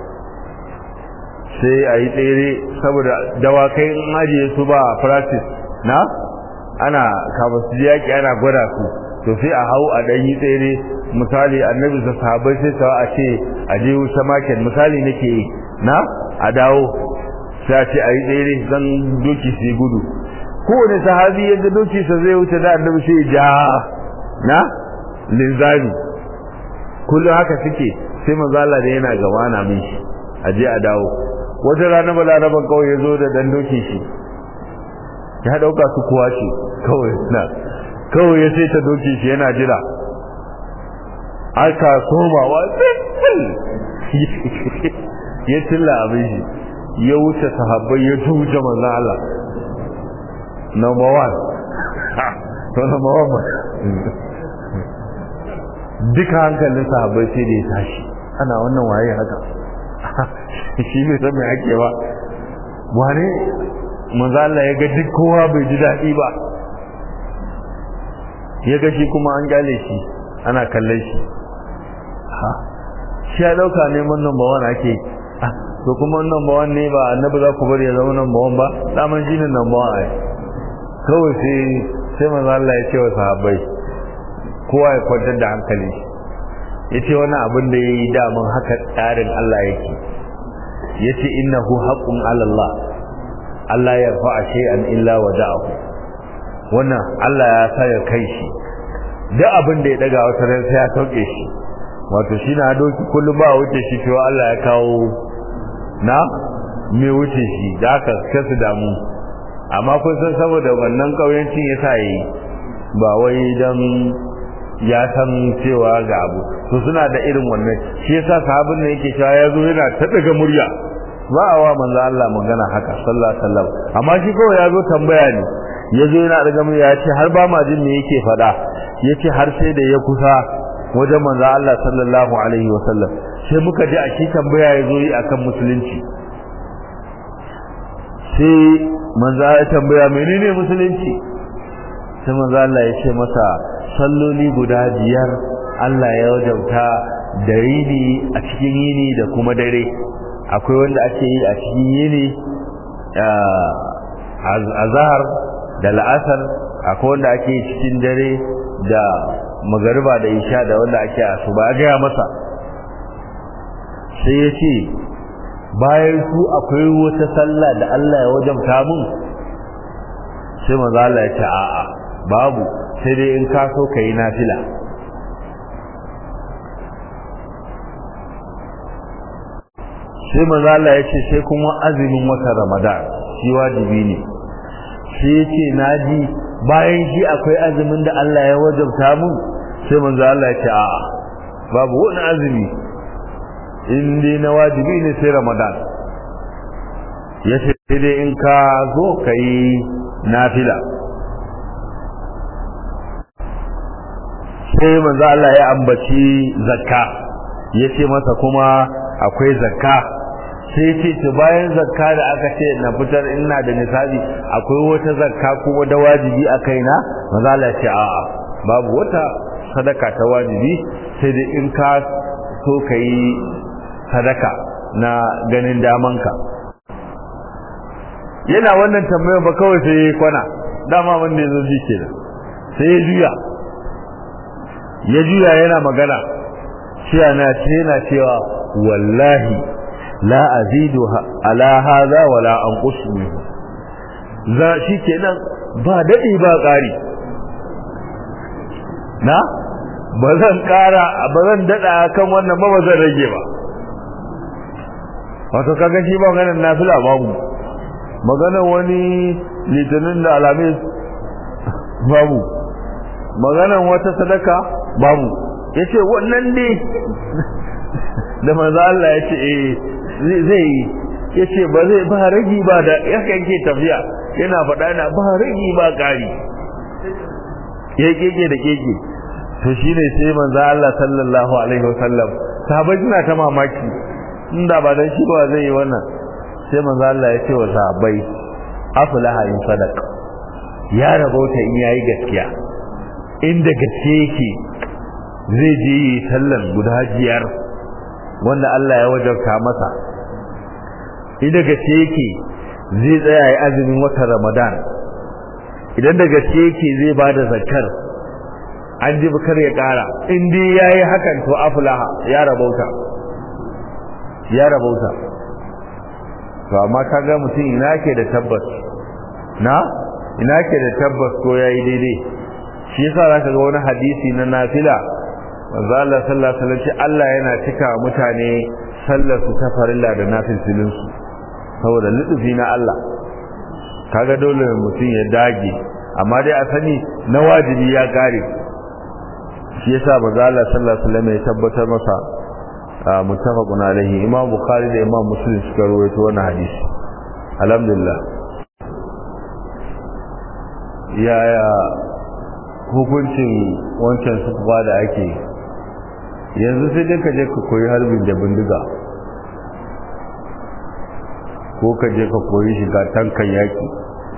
sai a yi tsere saboda dawakai in ajiye su ba practice na ana kafin su yaƙi ana gwada su to sai a hau a ɗan yi tsere misali annabi da sahabbai sai sawa a ce a je wuce market misali nake yi na a dawo sai a ce a yi tsere zan doki su gudu kowane sahabi yadda doki sa zai wuce da annabi sai ja na linzami kullum haka suke sai manzo Allah da yana gaba na min shi a je a dawo wata rana balaraban kawai ya zo da dan doki shi ya dauka su kuwa shi kawai na kawai ya sai ta doki shi yana jira aka soma wa ya tilla abin shi ya wuce sahabbai ya tuce manzon Allah number one to number one ba duka hankalin sahabbai sai da ya tashi ana wannan waye haka shi ne san mai ake ba wane manzo Allah ya ga duk kowa bai ji daɗi ba ya ga shi kuma an gyale shi ana kallon shi ha shi ya dauka neman number one ake to kuma number one ne ba annabi za ku bari ya zama number one ba daman shi ne number one ai kawai sai sai manzo Allah ya ce wa sahabbai kowa ya kwantar da hankali ya ce wani abin da ya yi daman haka tsarin Allah yake ya ce innahu haqqun ala Allah Allah ya fa'a shay'an illa wada'ahu wannan Allah ya sa ya kai shi duk abin da ya daga wata ran sai ya sauke shi wato shi na doki kullum ba wuce shi cewa Allah ya kawo na me wuce shi da aka kasu damu amma kun san saboda wannan kauyancin ya sa yi ba wai dan ya san cewa ga abu to suna da irin wannan shi yasa sahabin ne yake cewa ya zo yana ta daga murya ba a wa manzo Allah magana haka sallallahu alaihi wasallam amma shi kawai ya zo tambaya ne ya zo yana daga murya ya ce har ba ma jin me yake faɗa ya ce har sai da ya kusa wajen manzo Allah sallallahu alaihi wasallam sai muka ji a shi tambaya ya zo yi akan musulunci sai manzo ya tambaya menene musulunci sai manzo Allah ya ce masa salloli guda biyar Allah ya wajauta da yini a cikin yini da kuma dare akwai wanda ake yi a cikin yini azhar da la'asar akwai wanda ake yi cikin dare da magariba da isha da wanda ake asuba a gaya masa sai ya ce bayan su akwai wata sallah da Allah ya wajabta mun sai maza Allah ya ce a'a babu sai dai in ka so ka yi nafila sai maza Allah ya ce sai kuma azumin wata ramadan shi wajibi ne sai ya ce na ji bayan shi akwai azumin da Allah ya wajabta mun sai manzo Allah ya ce a'a babu wani azumi in dai na wajibi ne sai ramadan ya ce sai dai in ka zo ka yi nafila sai manzo Allah ya ambaci zakka ya ce masa kuma akwai zakka sai ce to bayan zakka da aka ce na fitar ina da nisabi akwai wata zakka kuma da wajibi a kaina manzo Allah ya ce a'a babu wata sadaka ta wajibi sai dai in ka so ka yi sadaka na ganin damanka yana wannan tambayar ba kawai sai ya kwana dama wanda ya zo ji ke sai ya juya ya juya yana magana shi na ce yana cewa wallahi la azidu ala hadha wala anqus minhu za shi kenan ba dadi ba ƙari na ba zan ƙara ba zan dada kan wannan ba ba zan rage ba wato kaga shi ba maganar nafila babu maganar wani litinin da alamis babu maganar wata sadaka babu yace wannan ne da manzo Allah yace eh zai yi yace ba zai ba ragi ba da yakan ke tafiya yana faɗa yana ba ragi ba ƙari ya keke da keke to shine sai manzo Allah sallallahu alaihi wasallam sahabbai suna ta mamaki inda ba dan shi ba zai yi wannan sai manzo Allah ya ce wa sahabbai aflaha in sadaq ya rabauta in yayi gaskiya inda gaske yake zai je yi sallar guda biyar wanda Allah ya wajabta masa inda gaske yake zai tsaya yi azumin watan Ramadan idan da gaske yake zai bada zakar an ji bukar ya kara in dai yayi hakan to aflaha ya rabauta ya rabauta to amma kaga mutum ina ke da tabbas na ina ke da tabbas ko yayi daidai shi yasa zaka ga wani hadisi na nafila manzo Allah sallallahu alaihi wasallam Allah yana cika mutane sallar su ta farilla da nafilin su saboda lutufi na Allah kaga dole mutum ya dage amma dai a sani na wajibi ya kare shi yasa manzo Allah sallallahu alaihi wasallam ya tabbatar masa muttafaqun alaihi imam bukhari da imam muslim suka rawaito wannan hadisi alhamdulillah yaya hukuncin wancan sufa da ake yanzu sai dai ka je ka koyi harbin da bindiga ko ka je ka koyi shiga tankan yaki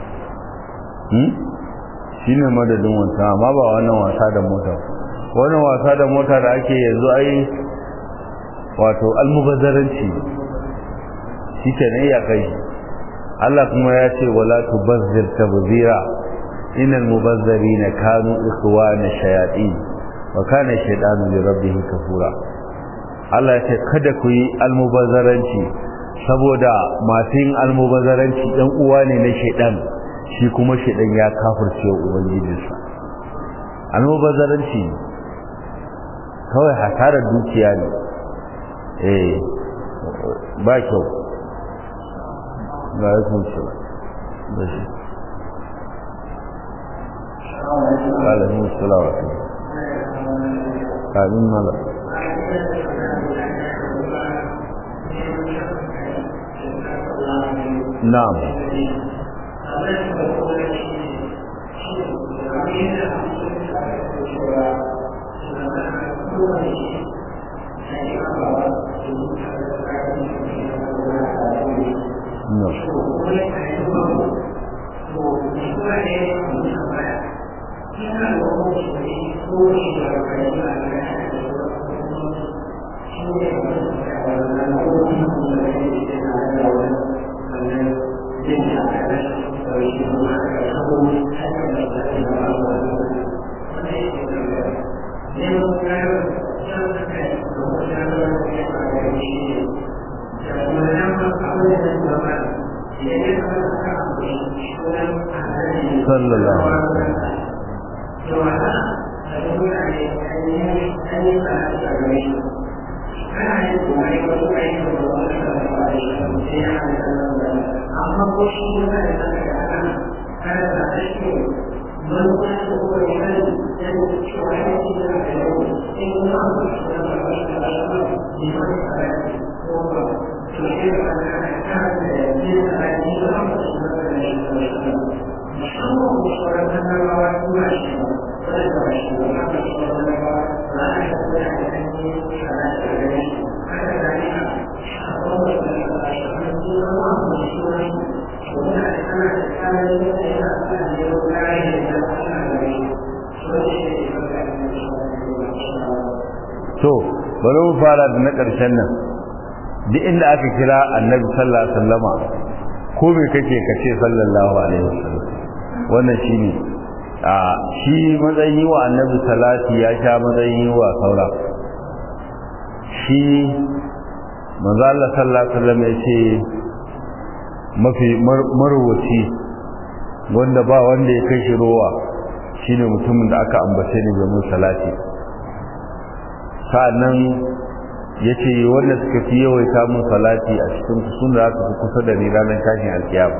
shi ne madadin wasa amma ba wannan wasa da mota wannan wasa da mota da ake yanzu ai wato almubazzaranci shi ke ne ya kai Allah kuma ya ce wala tubazzir tabzira innal mubazzirina kanu ikhwana shayatin wa kana shaytanu li rabbih kafura Allah ya ce kada ku yi almubazzaranci saboda masu yin almubazzaranci ɗan uwa ne na shaidan shi kuma shaidan ya kafirce ubangijinsa almubazzaranci kawai hasarar dukiya ne eh ba kyau ga ya kunce da shi alamun salawatu kamin mala na'am sallallahu alaihi wasallam amma ko shi yana da tsaka kada da shi man ko shi ko yana da da cewa ya ce da yau in kuma an shi da shi da shi ne mai tsara ko ba to shi da ana ta da ne da ni da an shi da shi da shi musamman ko sauran annabawa kuma shi ba da shi da haka shi da ba za a yi da kan yi shara da shi haka da ni a kowace da shi to bari mu fara da na ƙarshen nan duk inda aka kira annabi sallallahu alaihi wasallama ko me kake ka ce sallallahu alaihi wasallam wannan shine a shi matsayin wa annabi salati ya sha matsayin wa saura shi manzo Allah sallallahu alaihi wasallam ya ce mafi marwaci wanda ba wanda ya kai shi rowa shine mutumin da aka ambace ni domin salati sa'annan yace wanda suka fi yawaita mun salati a cikin su sun da aka fi kusa da ni ranar tashin alkiyama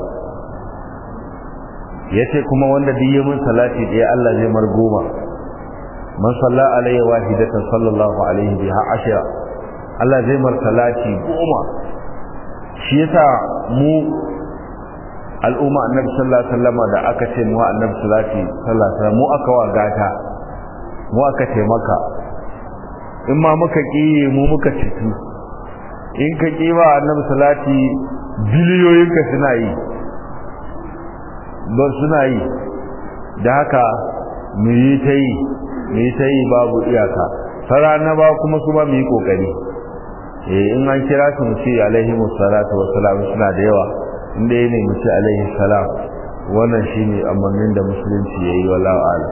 yace kuma wanda duk ya mun salati ɗaya Allah zai mar goma man salla alayhi wahidatan sallallahu alaihi biha ashira Allah zai mar salati goma shi yasa mu al'umma annabi sallallahu alaihi wasallam da aka ce mu annabi salati sallallahu alaihi wasallam mu aka wa gata mu aka taimaka in ma muka kiye mu muka citu in ka kiwa annabi salati biliyoyin ka suna yi ba suna yi da haka mu yi ta yi mu yi ta yi babu iyaka sarana ba kuma su ba mu yi kokari eh in an kira su mu ce alaihi musallatu wassalam suna da yawa inda ne mu ce alaihi salam wannan shine amannin da musulunci yayi wallahu a'lam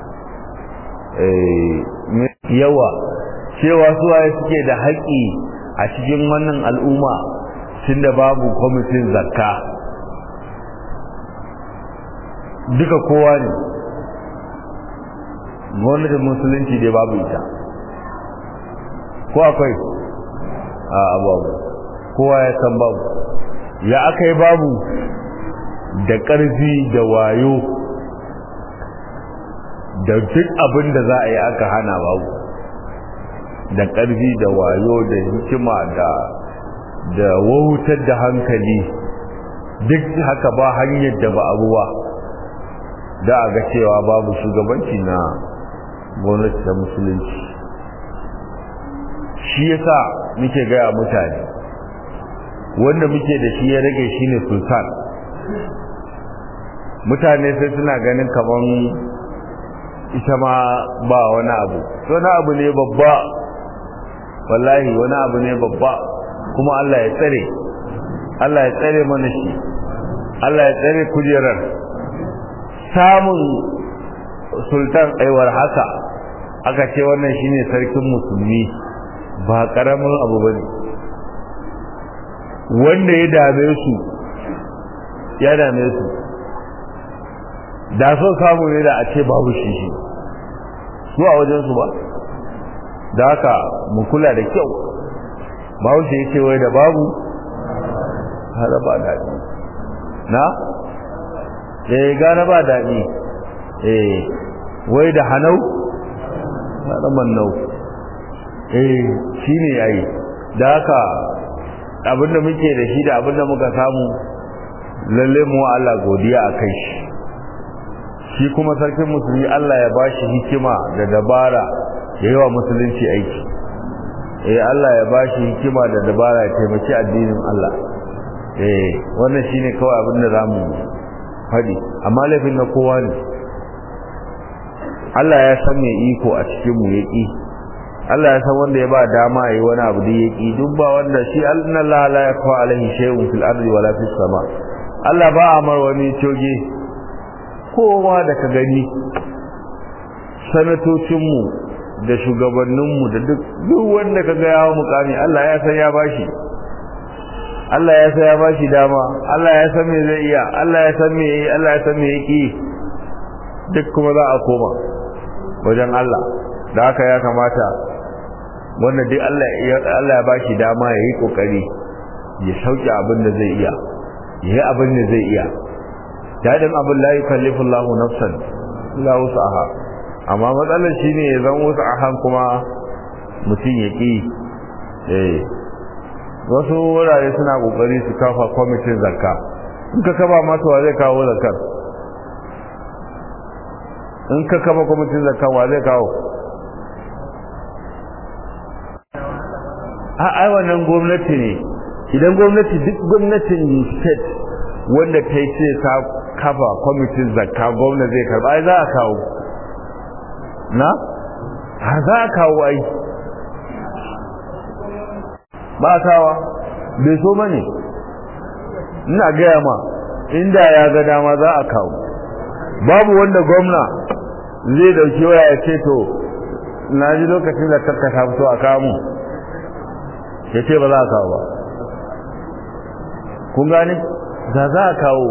eh yawa cewa suwaye suke da haƙi a cikin wannan al'umma tunda babu kwamitin zakka duka kowa ne gwamnatin musulunci dai babu ita ko akwai a babu kowa ya san babu ya aka yi babu da ƙarfi da wayo da duk abin da za a yi aka hana babu da ƙarfi da wayo da hikima da da wautar da hankali duk haka ba hanyar da ba abuwa da a ga cewa babu shugabanci na gwamnati ta musulunci shi yasa muke gaya mutane wanda muke da shi ya rage shine sultan mutane sai suna ganin kaman ita ma ba wani abu wani abu ne babba wallahi wani abu ne babba kuma Allah ya tsare Allah ya tsare mana shi Allah ya tsare kujerar samun sultan aiwar haka aka ce wannan shine sarkin musulmi ba karamin abu bane wanda ya dame su ya dame su da so samu ne da a ce babu shi shi su a wajen su ba da haka mu kula da kyau babu shi yake wai da babu har ba daɗi na eh gane ba daɗi eh wai da hanau da mannau eh shine yayi da haka abinda muke da shi da abinda muka samu lalle mu Allah godiya akai shi shi kuma sarkin musulmi Allah ya bashi hikima da dabara ya yi wa musulunci aiki eh Allah ya bashi hikima da dabara ya taimaki addinin Allah eh wannan shine kawai abinda zamu faɗi amma laifin na kowa ne Allah ya san mai iko a cikin mu yaki Allah ya san wanda ya ba dama yayi wani abu da yaki duk ba wanda shi Allah la yakfa alaihi shay'un fil ardi wala fis sama Allah ba amar wani coge kowa da ka gani sanatocin mu da shugabannin mu da duk duk wanda ka ga yawo mukami Allah ya san ya bashi Allah ya san ya bashi dama Allah ya san me zai iya Allah ya san me Allah ya san me yake duk kuma za a koma wajen Allah da haka ya kamata wanda duk Allah ya Allah ya bashi dama yayi kokari ya sauke abin da zai iya yayi abin da zai iya dadin abin la yukallifu Allahu nafsan illa wus'aha amma matsalar shine ya zan wus'ahan kuma mutum ya ki eh wasu wurare suna kokari su kafa kwamitin zakka in ka kaba masa wa zai kawo zakkar in ka kaba kwamitin zakka wa zai kawo a ai wannan gwamnati ne idan gwamnati duk gwamnatin state wanda ta yi ce ta kafa kwamitin zakka gwamna zai karba ai za a kawo na har za a kawo ai ba a kawa bai so bane ina gaya ma inda ya ga dama za a kawo babu wanda gwamna zai dauki waya ya ce to na ji lokacin da kakka ta fito a kamu ya ce ba za a kawo ba kun gane da za a kawo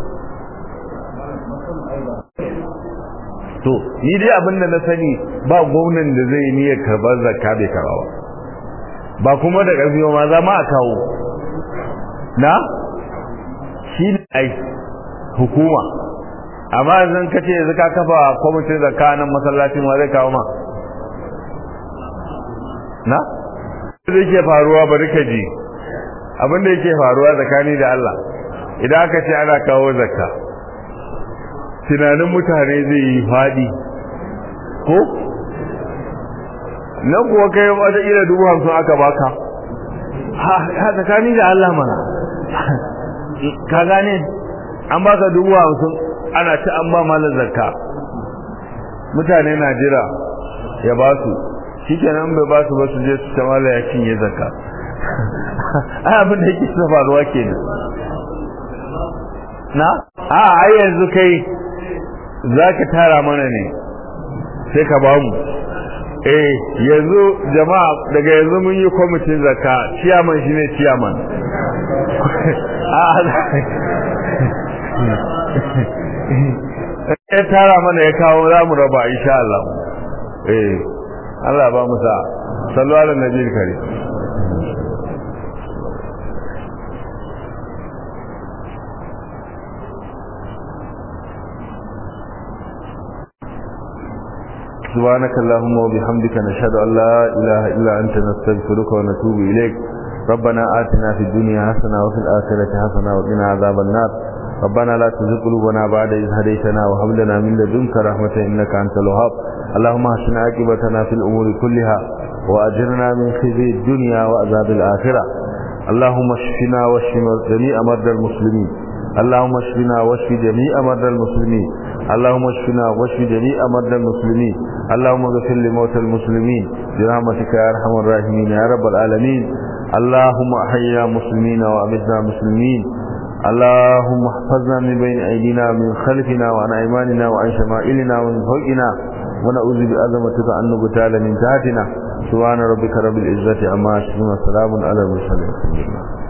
to ni dai abin da na sani ba gwamnan da zai niyyar karɓar zakka bai karɓa ba ba kuma da ƙarfi ma za ma a kawo na shi ne ai hukuma amma yanzu ka ce yanzu ka kafa kwamitin zakka nan masallacin wa zai kawo ma na da yake faruwa bari ka ji abin da yake faruwa tsakani da Allah idan aka ce ana kawo zakka tunanin mutane zai yi faɗi ko nan kuwa kai wata ila dubu hamsin aka baka ha tsakani da Allah mana ka gane an baka dubu hamsin ana ci an ba malar zakka mutane na jira ya ba su shi kenan bai ba su ba su je su ta mala ya cinye zakka ai abin da yake sa faruwa kenan na a ai yanzu kai zaka tara mana ne sai ka ba mu eh yanzu jama'a daga yanzu mun yi kwamitin zakka ciyaman shine ciyaman ya tara mana ya kawo za mu raba insha Allah eh Allah ba mu sa sallu ala nabiyil karim سبحانك اللهم وبحمدك نشهد أن لا إله إلا أنت نستغفرك ونتوب إليك ربنا آتنا في الدنيا حسنة وفي الآخرة حسنة وقنا عذاب النار ربنا لا تزغ قلوبنا بعد إذ هديتنا وهب لنا من لدنك رحمة إنك أنت الوهاب اللهم احسن عاقبتنا في الأمور كلها وأجرنا من خزي الدنيا وعذاب الآخرة اللهم اشفنا واشف جميع مرضى المسلمين اللهم اشفنا واشف جميع مرضى المسلمين اللهم اشفنا واشف جميع مرضى المسلمين اللهم اغفر لموتى المسلمين برحمتك يا ارحم الراحمين يا رب العالمين اللهم احينا مسلمين وامتنا مسلمين اللهم احفظنا من بين ايدينا من خلفنا وعن ايماننا وعن شمائلنا ومن فوقنا ونعوذ بعظمتك ان نغتال من تحتنا سبحان ربك رب العزه عما يصفون وسلام على المرسلين